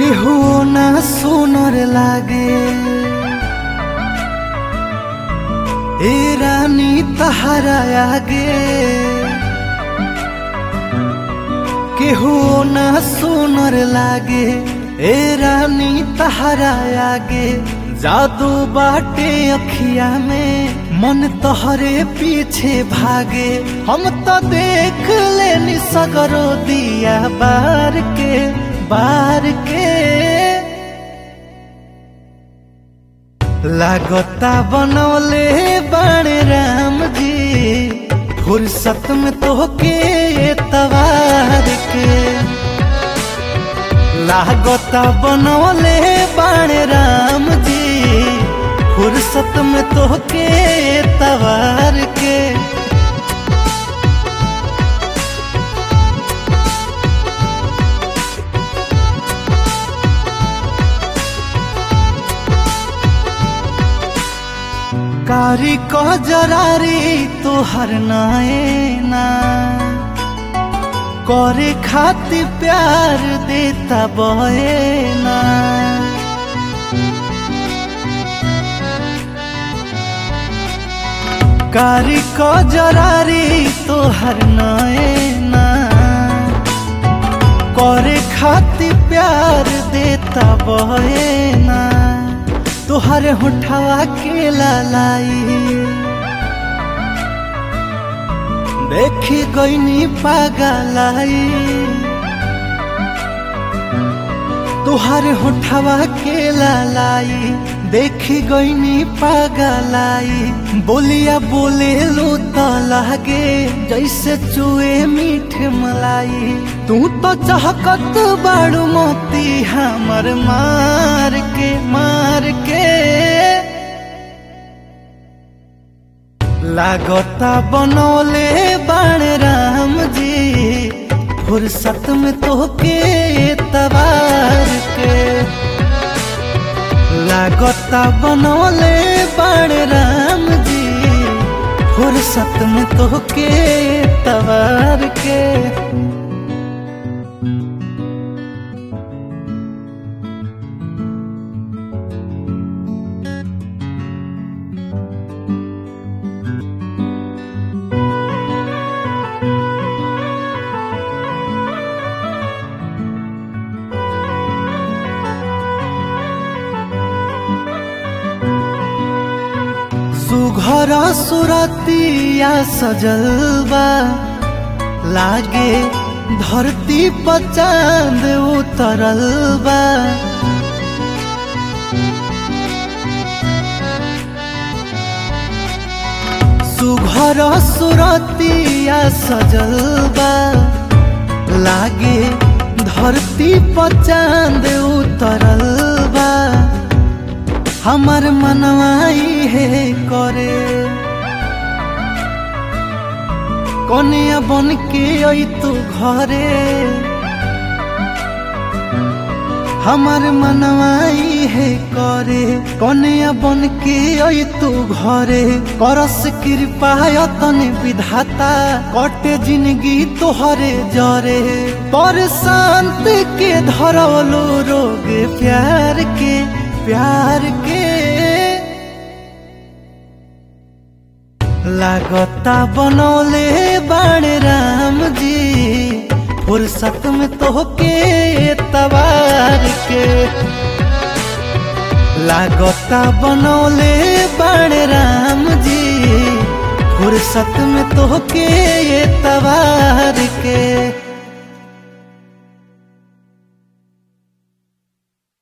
केहू ना सुनर लागे ए रानी तहरा आगे केहू ना सुनर लागे ए रानी तहरा आगे जादू बाटे अखिया में मन तोहरे पीछे भागे हम तो देख लेनी सगरो दिया बार के बार के लागता बनौले बड़े राम जी फुर्सत में तोहके तवार के लागता बनौले बड़े राम जी फुर्सत में तोहके तवार के कारी को जरारी तोहर नायना करे खातिर प्यार देता बहेना कारी को जरारी तोहर नायना करे खातिर प्यार देता बहेना तोहर होठवा के लालाई देखी गईनी पागलाई तोहर होठवा के लालाई देखी गईनी पागलाई बोलिया बोले लो तो लागे जैसे चुए मीठ मलाई तू तो चहकत बाड़ू मोती हमर मार के मार के लागता बनौले बाण राम जी फुर्सत में तोहके तबार के लागता बनौले बाण राम जी फुर्सत में तोहके तबार के सुघर सुरतिया सजलबा लागे धरती पर चांद उतरल बा सुघर सुरतिया सजलबा लागे धरती पर चांद उतरल बा हमर मनवाई है करे कनिया बन के आई तू घरे हमर मनवाई है करे कनिया बन के आई तू घरे करस कृपा तने विधाता कटे जिंदगी तोहरे जरे पर शांत के धरवलो रोग प्यार के प्यार के लागता बनौले बाण राम जी फुर्सत में तोहके तबार के लागता बनौले बाण राम जी फुर्सत में तोहके तबार के